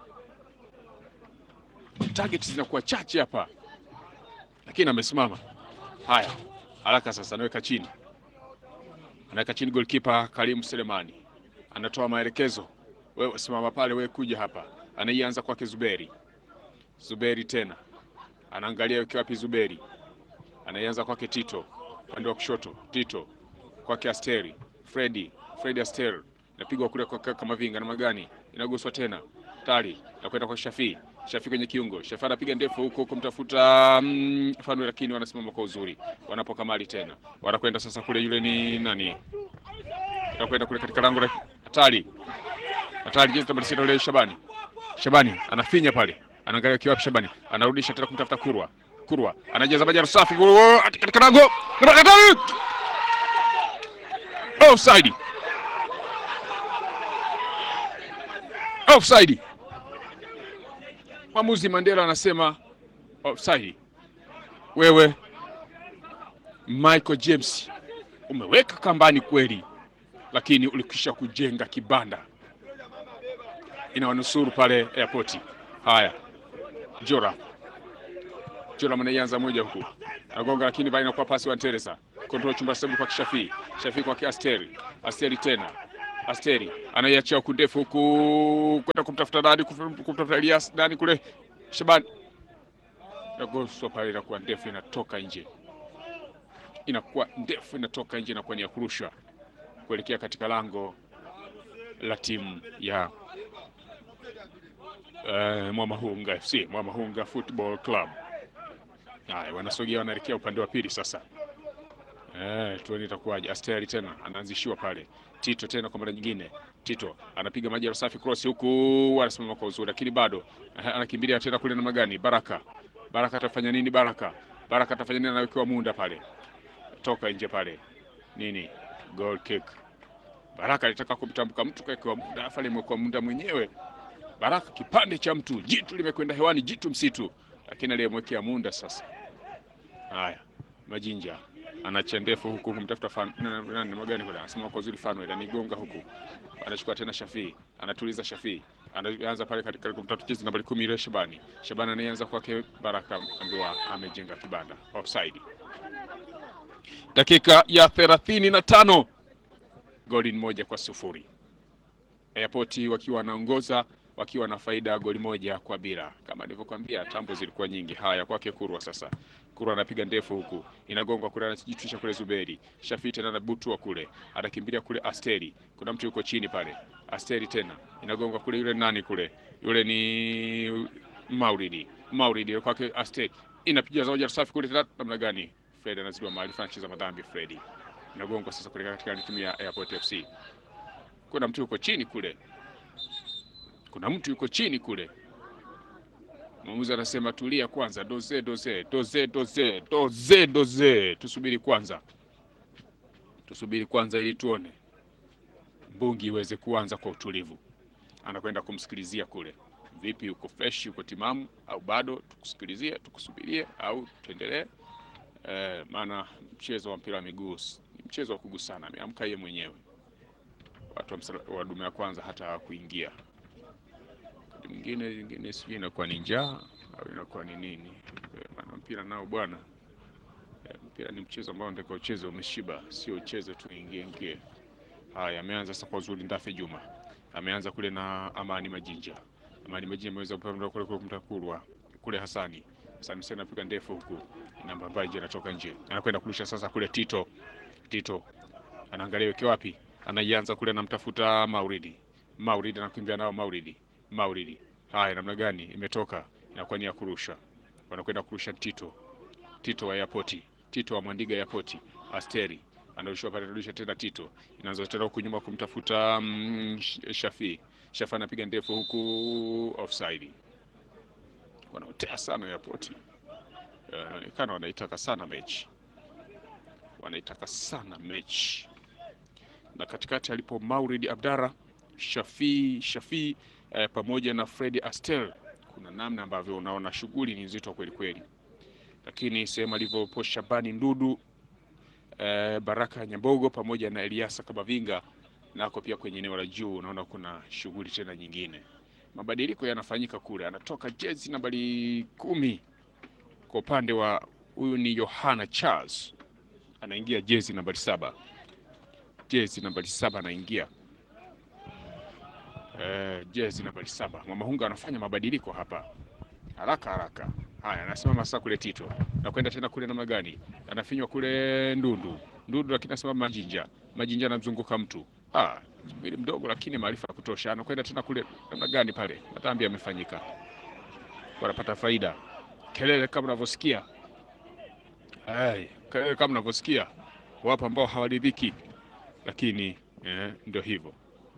target zinakuwa chache hapa, lakini amesimama. Haya, haraka sasa, anaweka chini, anaweka chini goalkeeper Karimu Selemani anatoa maelekezo, wewe simama pale, wewe kuja hapa. Anaianza kwake Zuberi, Zuberi tena anaangalia weke wapi Zuberi, anaianza kwake Tito upande wa kushoto, Tito kwake Asteri, Fredi, Fredi Aster inapigwa kule kwa kama vinga na magani, inaguswa tena tali na kwenda kwa Shafi, Shafi kwenye kiungo, Shafi anapiga ndefu huko kumtafuta mm, Fanu, lakini wanasimama kwa uzuri, wanapoka mali tena, wanakwenda sasa kule, yule ni nani, wanakwenda kule katika lango la hatari, hatari, jezi namba sita, yule Shabani, Shabani anafinya pale, anaangalia kiwapi, Shabani anarudisha tena kumtafuta Kurwa, Kurwa anajaza bajaru safi katika lango offside offside. Mwamuzi Mandela anasema offside. Wewe Michael James umeweka kambani kweli, lakini ulikwisha kujenga kibanda, inawanusuru pale airport. Haya, Jora Jora anaianza moja huku agonga, lakini bali inakuwa pasi wa Teresa kontrol chumba sebu kwa Shafi, Shafi kwa Asteri, Asteri tena Asteri anaiachia huku ndefu huku kwenda kumtafuta nani, kumtafuta Elias nani kule, Shabani nagoswa pale, inakuwa ndefu inatoka nje, inakuwa ndefu inatoka nje, inakuwa ni ya kurusha kuelekea katika lango la timu ya uh, Mwamahunga FC, Mwamahunga Football Club. Haya, wanasogea wanaelekea upande wa pili sasa. Eh, tuone itakuwaje. Asteri tena anaanzishiwa pale. Tito tena kwa mara nyingine. Tito anapiga maji ya safi cross huku anasimama kwa uzuri lakini bado eh, anakimbilia tena kule na magani. Baraka. Baraka atafanya nini Baraka? Baraka atafanya nini anawekewa munda pale. Toka nje pale. Nini? Goal kick. Baraka alitaka kumtambuka mtu kaekewa munda afale imekuwa munda mwenyewe. Baraka kipande cha mtu, jitu limekwenda hewani, jitu msitu. Lakini aliyemwekea munda sasa. Haya, Majinja anacha ndefu huku kumtafuta nani magani kule, anasema kwa uzuri fano ile anigonga huku, anachukua tena Shafi, anatuliza Shafi, anaanza pale katika kumtafuta jezi nambari 10 ile Shabani. Shabani anaanza kwake Baraka, ambiwa amejenga kibanda. Offside. Dakika ya thelathini na tano goli moja kwa sufuri. Airport wakiwa wanaongoza wakiwa na faida goli moja kwa bila. Kama nilivyokuambia, tambo zilikuwa nyingi. Haya, kwake Kurwa sasa. Kurwa anapiga ndefu huku, inagongwa kule, anajitwisha kule Zuberi. Shafi tena anabutua kule, anakimbilia kule Asteri. Kuna mtu yuko chini pale, Asteri tena inagongwa kule, yule nani kule, yule ni Mauridi. Mauridi kwake Asteri, inapiga zaoja safi kule, tena namna gani? Fred anazidiwa maarifa, anacheza madhambi. Fred inagongwa sasa kule katika timu ya Airport FC. Kuna mtu yuko chini kule kuna mtu yuko chini kule. Mwamuzi anasema tulia kwanza, doze doze doze doze doze doze, tusubiri kwanza, tusubiri kwanza ili tuone mbungi iweze kuanza kwa utulivu. Anakwenda kumsikilizia kule, vipi, yuko fresh, yuko timamu au bado? Tukusikilizie, tukusubirie au tuendelee? Eh, maana mchezo wa mpira wa miguu ni mchezo wa kugusana. Ameamka yeye mwenyewe, watu wa dume ya kwanza hata hawakuingia mwingine zingine sijui inakuwa ni njaa au inakuwa ni nini. Maana mpira nao bwana, mpira ni mchezo ambao ndiko ucheze umeshiba, sio ucheze tu ingie ingie. Haya, ameanza sasa kwa uzuri. Ndafe Juma ameanza kule na Amani Majinja. Amani Majinja ameweza kupanda kule kule kumtakurwa kule Hasani. Hasani sasa anapiga ndefu huku, namba ambayo anatoka nje, anakwenda kurusha sasa kule Tito. Tito anaangalia weke wapi, anaianza kule, anamtafuta Mauridi. Mauridi anakimbia nao Mauridi Mauridi. Haya, namna gani? Imetoka, inakuwa ni ya kurusha, wanakwenda kurusha Tito. Tito wa Airport, Tito wa Mwandiga Airport. Asteri anarushiwa pale, anarusha tena Tito, inaanza tena huku nyuma kumtafuta mm, Shafi. Shafi anapiga ndefu huku, offside. Wanaotea sana Airport, inaonekana wanaitaka sana mechi, wanaitaka sana mechi, na katikati alipo Mauridi Abdara, Shafi Shafi Eh, pamoja na Fred Astel, kuna namna ambavyo unaona shughuli ni nzito kweli kweli, lakini sehemu alivyopo Shabani Ndudu eh, Baraka Nyambogo pamoja na Eliasa Kabavinga nako pia kwenye eneo la juu unaona kuna shughuli tena nyingine. Mabadiliko yanafanyika kule, anatoka jezi nambari kumi kwa upande wa huyu ni Yohana Charles, anaingia jezi nambari saba jezi nambari saba anaingia eh, jezi nambari saba. Mwamahunga anafanya mabadiliko hapa haraka haraka. Haya, anasimama sasa kule Tito na kwenda tena kule namna gani, anafinywa kule Ndundu Ndundu, lakini anasimama Majinja Majinja anamzunguka mtu ah, mwili mdogo lakini maarifa ya kutosha. Anakwenda tena kule namna gani pale, matambi yamefanyika, wanapata faida. Kelele kama unavyosikia, ai, kelele kama unavyosikia, wapo ambao hawaridhiki, lakini eh, ndio hivyo.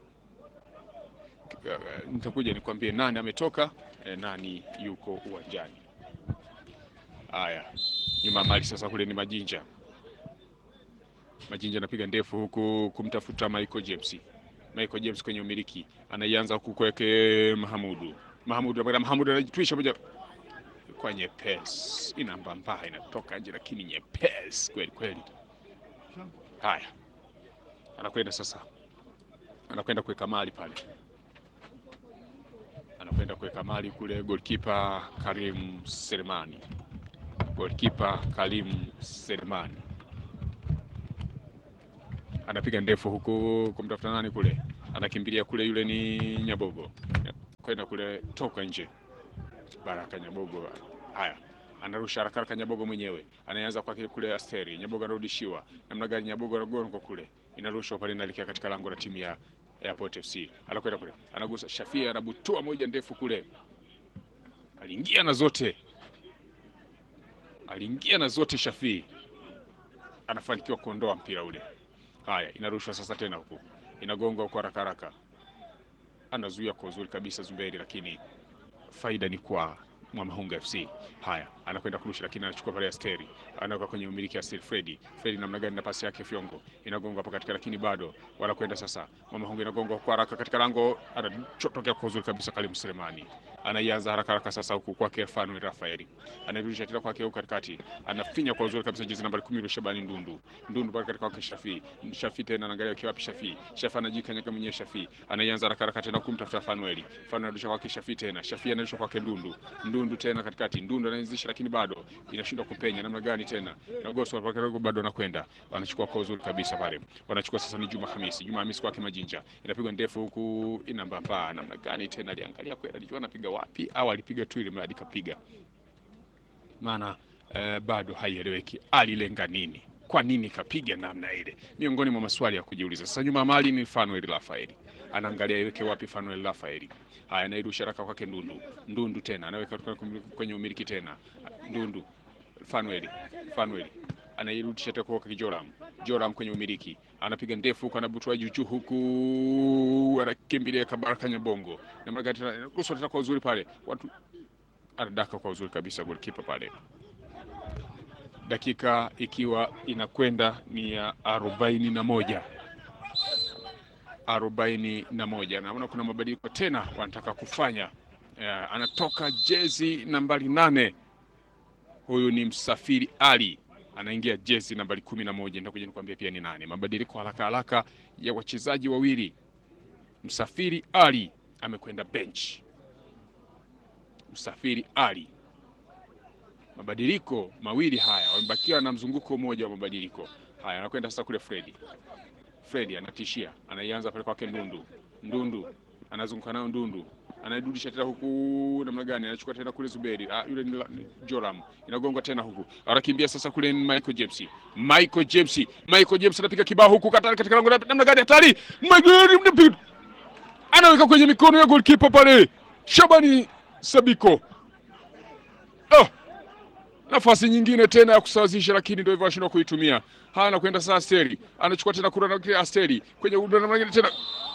Nitakuja nikwambie nani ametoka eh, nani yuko uwanjani. Haya, nyuma mali sasa, kule ni Majinja. Majinja anapiga ndefu huku kumtafuta Michael James. Michael James kwenye umiliki anaianza huku kweke Mahamudu. Mahamudu anakwenda, Mahamudu anajitwisha moja kwa nyepesi, ina mbamba inatoka nje, lakini nyepesi kweli kweli. Haya, anakwenda sasa, anakwenda kuweka mali pale, anakwenda kuweka mali kule, goalkeeper Karim Selemani, goalkeeper Karim Selemani anapiga ndefu huku kumtafuta nani kule, anakimbilia kule, yule ni Nyabogo kwenda kule, toka nje. Baraka Nyabogo, haya anarusha haraka haraka, Nyabogo mwenyewe anaanza kwake kule, Asteri Nyabogo anarudishiwa namna gani? Nyabogo anagonga kule, inarushwa pale, inaelekea katika lango la timu ya Airport FC, anakwenda kule, anagusa Shafia, anabutua moja ndefu kule, aliingia na zote, aliingia na zote. Shafii anafanikiwa kuondoa mpira ule. Haya, inarushwa sasa tena huku, inagonga huko haraka haraka, anazuia kwa uzuri kabisa Zuberi, lakini faida ni kwa Mwamahunga FC. Haya, anakwenda kurusha, lakini anachukua pale Asteri, anaweka kwenye umiliki Asteri. Fredi Fredi namna gani na pasi yake Fyongo inagonga hapa katika, lakini bado wanakwenda sasa. Mwamahunga inagonga kwa haraka katika lango, anachotokea kwa uzuri kabisa. Kalim Selemani anaianza haraka haraka sasa huku kwake Fanuel Rafaeli, anarudisha tena kwake huku katikati, anafinya kwa uzuri kabisa jezi nambari 10 Shabani Ndundu Ndundu pale katika kwake Shafi Shafi tena anaangalia kiwa wapi Shafi Shafi anajikanyaga mwenyewe Shafi anaianza haraka haraka tena kumtafuta Fanuel Fanuel anarudisha kwake Shafi tena Shafi anarudisha kwake Ndundu Ndundu tena katikati Ndundu anaanzisha, lakini bado inashindwa kupenya namna gani tena Nagoso pale bado anakwenda wanachukua kwa uzuri kabisa pale wanachukua sasa ni Juma Hamisi Juma Hamisi kwake Majinja inapigwa ndefu huku inambamba namna gani tena aliangalia kwenda alijua anapiga wapi au alipiga tu ili mradi kapiga, maana eh, bado haieleweki alilenga nini, kwa nini kapiga namna ile, miongoni mwa maswali ya kujiuliza. Sasa nyuma mali ni Fanuel Rafaeli anaangalia iweke wapi Fanuel Rafaeli. Haya, anairusha haraka kwake Ndundu Ndundu tena anaweka kwenye umiliki tena Ndundu Fanuel Fanuel anairudisha tena kwa Joram Joram kwenye umiliki anapiga ndefu huku anabutua juujuu huku anakimbilia Kabaraka Nyabongo na mara tena ruhusa tena kwa uzuri pale, watu anadaka kwa uzuri kabisa goalkeeper pale, dakika ikiwa inakwenda ni ya arobaini na moja arobaini na moja. Naona kuna mabadiliko tena wanataka kufanya. Uh, anatoka jezi nambari nane, huyu ni Msafiri Ali anaingia jezi nambari kumi na moja. Nitakuja nikwambia pia ni nane. Mabadiliko haraka haraka ya wachezaji wawili. Msafiri Ali amekwenda bench. Msafiri Ali, mabadiliko mawili haya, wamebakiwa na mzunguko mmoja wa mabadiliko haya. Anakwenda sasa kule Fredi. Fredi anatishia, anaianza pale kwake Ndundu. Ndundu anazunguka nayo Ndundu anairudisha tena huku namna gani? Anachukua tena kule Zuberi. Ah, yule ni Joram, inagonga tena huku, anakimbia sasa kule ni Michael James. Michael James, Michael James anapiga kibao huku katari katika lango namna gani? Hatari, anaweka kwenye mikono ya goalkeeper pale Shabani Sabiko. Oh, nafasi nyingine tena ya kusawazisha, lakini ndio hivyo ashindwa kuitumia. Haya, anakwenda sasa Asteri, anachukua tena kura na Asteri kwenye namna gani tena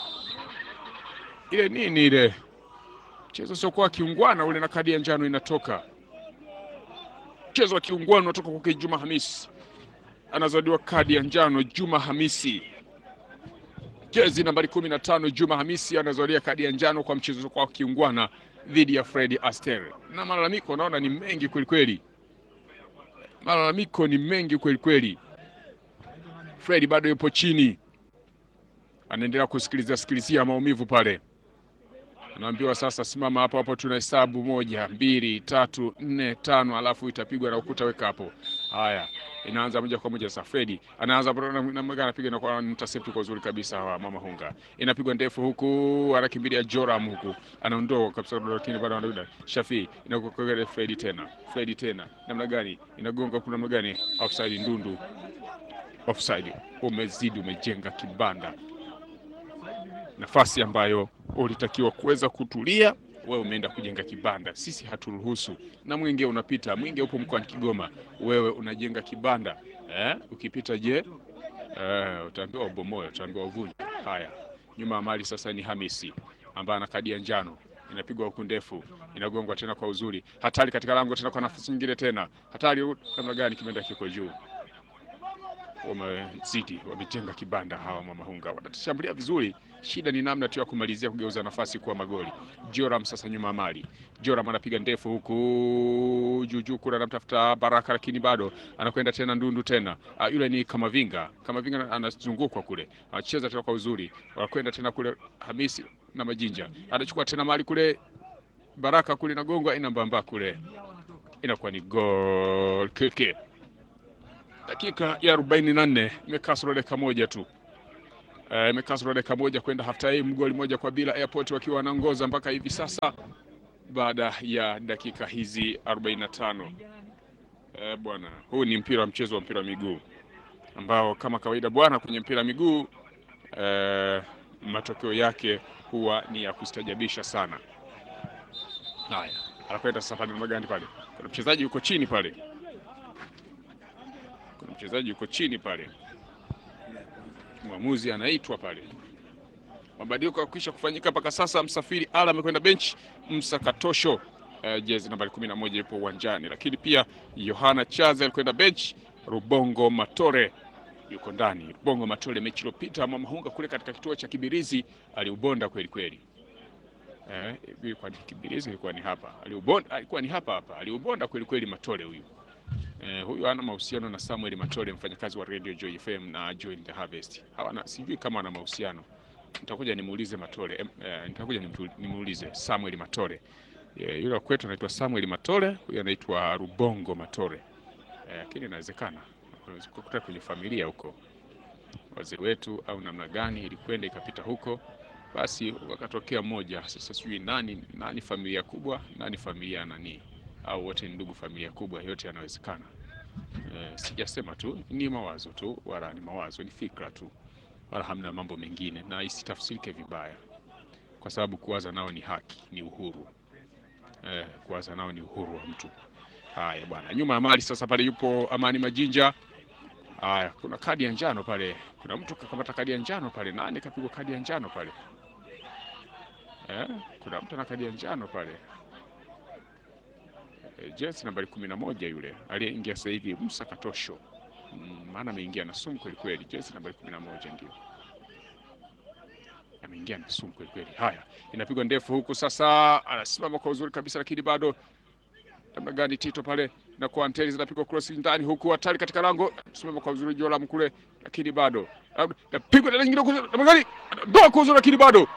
ile nini ile mchezo siokuwa kiungwana ule na kadi ya njano inatoka. Mchezo wa kiungwana unatoka kwake Juma Hamisi, anazadiwa kadi ya njano. Juma Hamisi, jezi nambari kumi na tano. Juma Hamisi anazadia kadi ya njano kwa mchezo kwa kiungwana dhidi ya Fred Aster, na malalamiko naona ni mengi kwelikweli, malalamiko ni mengi kwelikweli. Fred bado yupo chini, anaendelea kusikiliza sikilizia maumivu pale, anaambiwa sasa, simama hapo hapo, tunahesabu moja, mbili, tatu, nne, tano, alafu itapigwa na ukuta, weka hapo. Haya, inaanza moja kwa moja. Sasa Fredi anaanza namna anapiga na kwa intercept kwa uzuri kabisa. Hawa mama hunga inapigwa ndefu huku, anakimbilia Joram huku, anaondoa kabisa, lakini bado anarudi. Shafi inakuwa Fredi tena, Fredi tena, namna gani inagonga, kuna namna gani? Offside, ndundu, offside. Umezidi, umejenga kibanda, nafasi ambayo ulitakiwa kuweza kutulia wewe umeenda kujenga kibanda, sisi haturuhusu. Na mwingi unapita, mwingi upo mkoani Kigoma, wewe unajenga kibanda eh? Ukipita je, eh, utaambiwa ubomoe, utaambiwa uvunje. Haya, nyuma ya mali sasa ni Hamisi ambaye ana kadi ya njano, inapigwa huku ndefu, inagongwa tena kwa uzuri, hatari katika lango tena, kwa nafasi nyingine tena, hatari namna gani, kimeenda kiko juu wamezidi wamejenga kibanda hawa mama hunga, wanatushambulia vizuri. Shida ni namna tu ya kumalizia kugeuza nafasi kuwa magoli. Joram sasa nyuma mali, Joram anapiga ndefu huku juujuu kule, anamtafuta Baraka lakini bado anakwenda tena ndundu tena. Uh, yule ni Kamavinga, Kamavinga anazungukwa kule, anacheza tena kwa uzuri, wanakwenda tena kule. Hamisi na Majinja anachukua tena mali kule, Baraka kule nagongwa, inambamba kule, inakuwa ni gol kike dakika ya arobaini na nne imekasoro dakika moja tu, imekasoro dakika moja kwenda half time, goli moja kwa bila, Airport wakiwa wanaongoza mpaka hivi sasa baada ya dakika hizi 45. Eh, bwana, huu ni mpira wa mchezo wa mpira wa miguu ambao kama kawaida bwana, kwenye mpira wa miguu eh, matokeo yake huwa ni ya kustajabisha sana. Haya, anakwenda sasa pale magandi pale, kuna mchezaji yuko chini pale kuna mchezaji yuko chini pale, mwamuzi anaitwa pale. Mabadiliko yakwisha kufanyika mpaka sasa. Msafiri Ala amekwenda bench, Msa Katosho uh, jezi nambari kumi na moja yupo uwanjani, lakini pia Yohana Chaza alikwenda bench. Rubongo Matore yuko ndani. Rubongo Matore mechi iliyopita Mwamahunga kule katika kituo cha Kibirizi aliubonda kweli kweli. Eh, ilikuwa ni Kibirizi, ilikuwa ni hapa aliubonda, alikuwa ni hapa hapa aliubonda kweli kweli Matore huyu. Eh, huyu ana mahusiano na Samuel Matole mfanyakazi wa Radio Joy FM na Joy the Harvest. Hawana sijui kama wana mahusiano. Nitakuja nimuulize Matole. Eh, nitakuja nimuulize Samuel Matole. Eh, yule kwetu anaitwa Samuel Matole, huyu anaitwa Rubongo Matole. Lakini eh, inawezekana kukuta kwenye familia huko wazee wetu au namna gani ilikwenda ikapita huko, basi wakatokea mmoja. Sasa sijui nani nani familia kubwa, nani familia nani au wote ni ndugu familia kubwa, yote yanawezekana. E, sijasema tu, ni mawazo tu, wala ni mawazo, ni fikra tu, wala hamna mambo mengine, na isitafsirike vibaya, kwa sababu kuwaza nao ni haki, ni uhuru. E, kuwaza nao ni uhuru wa mtu. Haya bwana, nyuma ya mali sasa pale yupo Amani Majinja. Haya, kuna kadi ya njano pale, kuna mtu kakamata kadi ya njano pale. Nani kapigwa kadi ya njano pale? E, kuna mtu ana kadi ya njano pale jezi nambari kumi na moja yule aliyeingia sasa hivi Musa Katosho, maana ameingia na sumu kweli kweli. Jezi nambari kumi na moja ndio ameingia na sumu kweli kweli. Haya, inapigwa ndefu huku sasa, anasimama kwa uzuri kabisa, lakini bado namna gani Tito pale na kwa anteni zinapigwa cross ndani huku, hatari katika lango, simama kwa uzuri Joram kule, lakini bado napigwa tena nyingine namna gani, ndoa kwa uzuri, lakini bado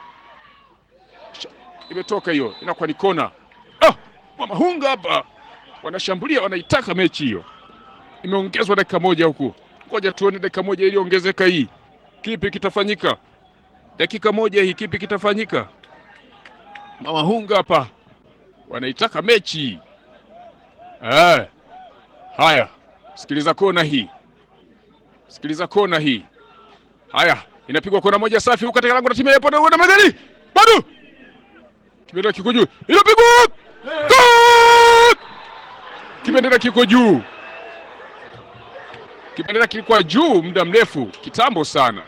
imetoka hiyo, inakuwa ni kona. Ah! Mwamahunga hapa wanashambulia, wanaitaka mechi hiyo. Imeongezwa dakika moja huku, ngoja tuone dakika moja iliyoongezeka hii, kipi kitafanyika? Dakika moja hii, kipi kitafanyika? Mwamahunga hapa wanaitaka mechi eh. Haya, sikiliza kona hii, sikiliza kona hii. Haya, inapigwa kona moja safi huko katika lango la timu ya Yapo na magari bado kimeenda kiko juu, inapigwa Kibendera kiko juu, kibendera kilikuwa juu muda mrefu kitambo sana.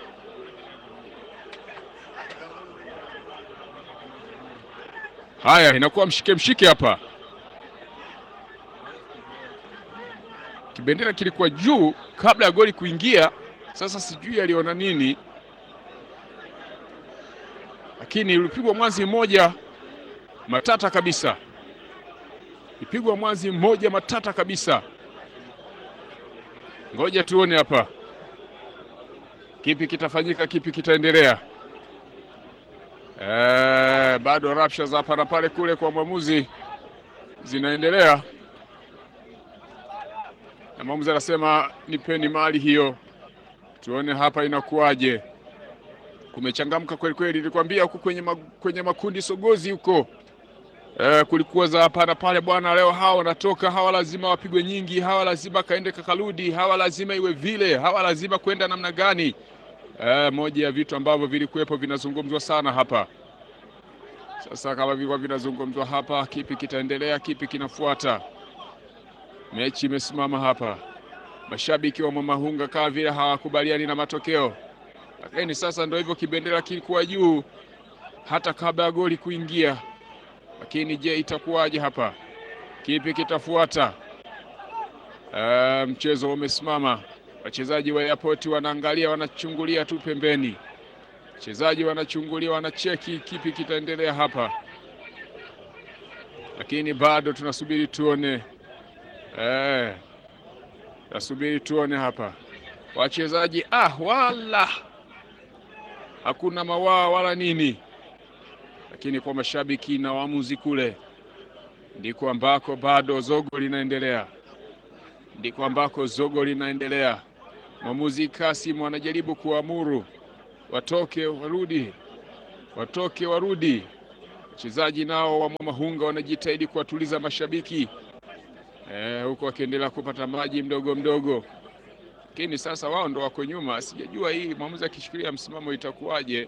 Haya, inakuwa mshike mshike hapa. Kibendera kilikuwa juu kabla ya goli kuingia. Sasa sijui aliona nini, lakini ulipigwa mwanzi mmoja matata kabisa ipigwa mwanzi mmoja matata kabisa. Ngoja tuone hapa kipi kitafanyika, kipi kitaendelea. Eh, bado rapsha za hapa na pale kule kwa mwamuzi zinaendelea, na mwamuzi anasema nipeni mali hiyo, tuone hapa inakuwaje. Kumechangamka kweli kweli, nilikwambia huko kwenye, ma, kwenye makundi sogozi huko eh, kulikuwa za hapa na pale bwana. Leo hawa wanatoka, hawa lazima wapigwe nyingi, hawa lazima kaende kakarudi, hawa lazima iwe vile, hawa lazima kwenda namna gani? Eh, moja ya vitu ambavyo vilikuwepo vinazungumzwa sana hapa. Sasa kama vilikuwa vinazungumzwa hapa, kipi kitaendelea? Kipi kinafuata? Mechi imesimama hapa, mashabiki wa Mwamahunga kama vile hawakubaliani na matokeo, lakini sasa ndio hivyo, kibendera kilikuwa juu hata kabla ya goli kuingia. Lakini je, itakuwaje hapa? Kipi kitafuata? Uh, mchezo umesimama, wachezaji wa Airport wanaangalia, wanachungulia tu pembeni wachezaji wanachungulia, wanacheki kipi kitaendelea hapa, lakini bado tunasubiri tuone. Eh, tunasubiri tuone hapa wachezaji. Ah, wala hakuna mawaa wala nini, lakini kwa mashabiki na waamuzi kule ndiko ambako bado zogo linaendelea, ndiko ambako zogo linaendelea. Mwamuzi Kasim anajaribu kuamuru watoke warudi, watoke warudi. Wachezaji nao wa Mwamahunga wanajitahidi kuwatuliza mashabiki eh, huko wakiendelea kupata maji mdogo mdogo, lakini sasa wao ndo wako nyuma. Sijajua hii mwamuzi akishikilia msimamo itakuwaje?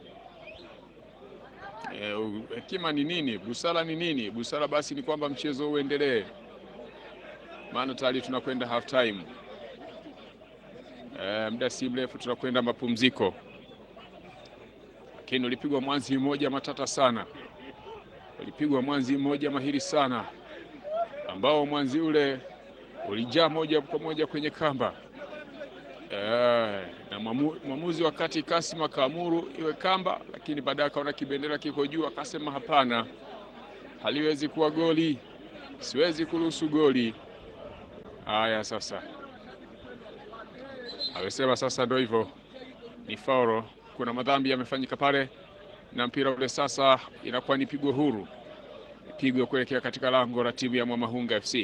Hekima eh, ni nini? Busara ni nini? Busara basi ni kwamba mchezo uendelee, maana tayari tunakwenda half time. Eh, muda si mrefu tunakwenda mapumziko lakini ulipigwa mwanzi mmoja matata sana, ulipigwa mwanzi mmoja mahiri sana, ambao mwanzi ule ulijaa moja kwa moja kwenye kamba e, na mwamuzi wakati Kasim akaamuru iwe kamba, lakini baadaye akaona kibendera kiko juu, akasema hapana, haliwezi kuwa goli, siwezi kuruhusu goli. Haya, sasa amesema sasa ndio hivyo, ni faulo kuna madhambi yamefanyika pale na mpira ule sasa inakuwa ni pigo huru, pigo kuelekea katika lango la timu ya Mwamahunga FC.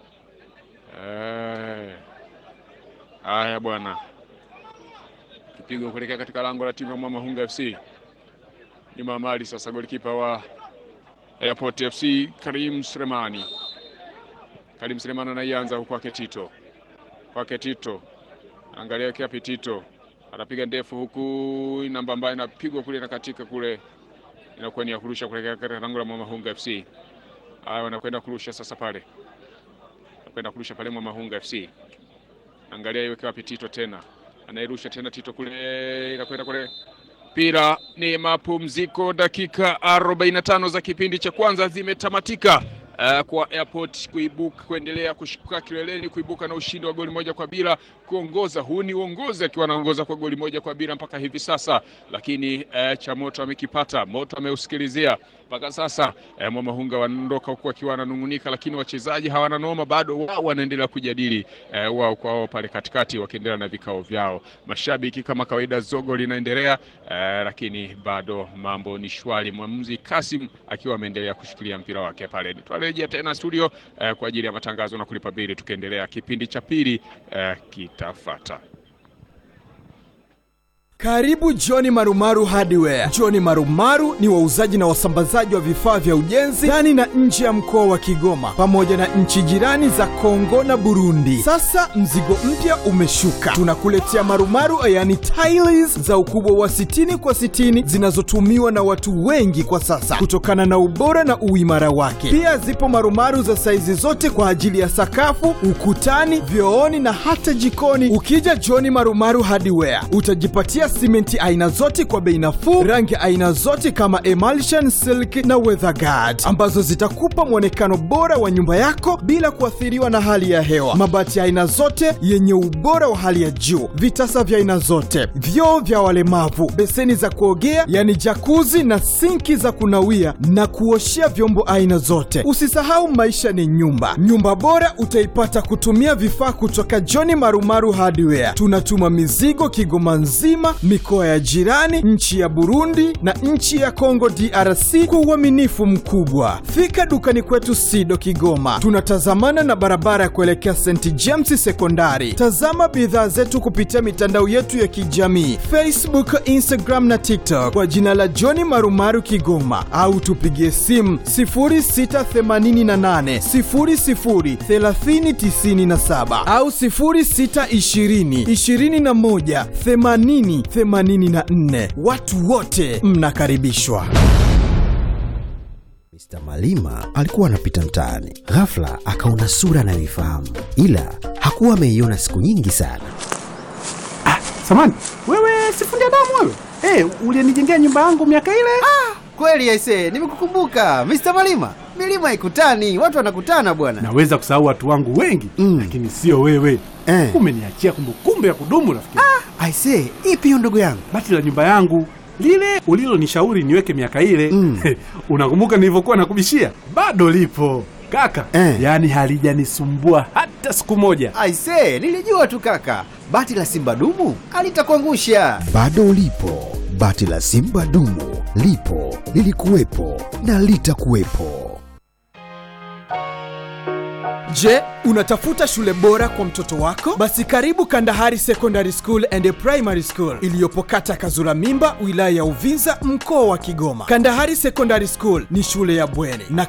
Haya bwana, kipigo kuelekea katika lango la timu ya Mwamahunga FC. Nyuma mali sasa, golikipa wa Airport FC Karim Selemani, Karim Selemani anaianza huko kwake Tito, kwake Tito, angalia kiapi Tito anapiga ndefu huku, namba ambayo inapigwa kule na katika kule, inakuwa ni ya kurusha kuelekea katika lango la Mwamahunga FC. Haya, wanakwenda kurusha sasa pale, wanakwenda kurusha pale Mwamahunga FC. Angalia iweke wapi Tito tena, anairusha tena Tito kule, inakwenda kule. Mpira ni mapumziko, dakika 45 za kipindi cha kwanza zimetamatika. Uh, kwa Airport kuibuka kuendelea kushuka kileleni kuibuka na ushindi wa goli moja kwa bila kuongoza. Huu ni uongozi akiwa anaongoza kwa goli moja kwa bila mpaka hivi sasa, lakini uh, cha moto amekipata, moto ameusikilizia mpaka sasa. Uh, Mwamahunga wanaondoka huku akiwa wananung'unika, lakini wachezaji hawana noma, bado wao wanaendelea kujadili uh, wao kwa wao pale katikati, wakiendelea na vikao vyao. Mashabiki kama kawaida, zogo linaendelea uh, lakini bado mambo ni shwari. Mwamuzi Kasim akiwa ameendelea kushikilia mpira wake pale rejea tena studio eh, kwa ajili ya matangazo na kulipa bili. Tukiendelea kipindi cha pili eh, kitafata. Karibu John Marumaru Hardware. John Marumaru ni wauzaji na wasambazaji wa vifaa vya ujenzi ndani na nje ya mkoa wa Kigoma pamoja na nchi jirani za Kongo na Burundi. Sasa mzigo mpya umeshuka, tunakuletea marumaru, yani tiles za ukubwa wa 60 kwa 60 zinazotumiwa na watu wengi kwa sasa kutokana na ubora na uimara wake. Pia zipo marumaru za saizi zote kwa ajili ya sakafu, ukutani, vyooni na hata jikoni. Ukija John Marumaru Hardware utajipatia simenti aina zote kwa bei nafuu, rangi aina zote kama emulsion, silk na weatherguard ambazo zitakupa mwonekano bora wa nyumba yako bila kuathiriwa na hali ya hewa. Mabati aina zote yenye ubora wa hali ya juu, vitasa vya aina zote, vyoo vya walemavu, beseni za kuogea yani jakuzi na sinki za kunawia na kuoshea vyombo aina zote. Usisahau maisha ni nyumba. Nyumba bora utaipata kutumia vifaa kutoka John Marumaru Hardware. Tunatuma mizigo Kigoma nzima mikoa ya jirani, nchi ya Burundi na nchi ya Kongo DRC kwa uaminifu mkubwa. Fika dukani kwetu Sido Kigoma, tunatazamana na barabara ya kuelekea St James Sekondari. Tazama bidhaa zetu kupitia mitandao yetu ya kijamii Facebook, Instagram na TikTok kwa jina la John Marumaru Kigoma, au tupigie simu 0688 00 3097 au 0620 21 80 84. Watu wote mnakaribishwa. Mr. Malima alikuwa anapita mtaani, ghafla akaona sura anayoifahamu, ila hakuwa ameiona siku nyingi sana. Samani, wewe sifundi damu wewe? Eh, ulinijengea nyumba yangu miaka ile? Kweli aise, nimekukumbuka Mr. Malima. Milima haikutani, watu wanakutana bwana. Naweza kusahau watu wangu wengi Mm. lakini sio wewe. Eh. Umeniachia kumbukumbu ya kudumu rafiki. Aise, ipi hiyo ndugu yangu? Bati la nyumba yangu lile ulilonishauri niweke miaka ile Mm. unakumbuka nilivyokuwa nakubishia? Bado lipo kaka, Eh. yaani halijanisumbua hata siku moja. Aise, nilijua tu kaka. Bati la Simba dumu alitakuangusha. Bado lipo bati la Simba dumu, lipo lilikuwepo na litakuwepo. Je, unatafuta shule bora kwa mtoto wako? Basi karibu Kandahari Secondary School and Primary School iliyopo kata Kazura Mimba, wilaya ya Uvinza, mkoa wa Kigoma. Kandahari Secondary School ni shule ya bweni na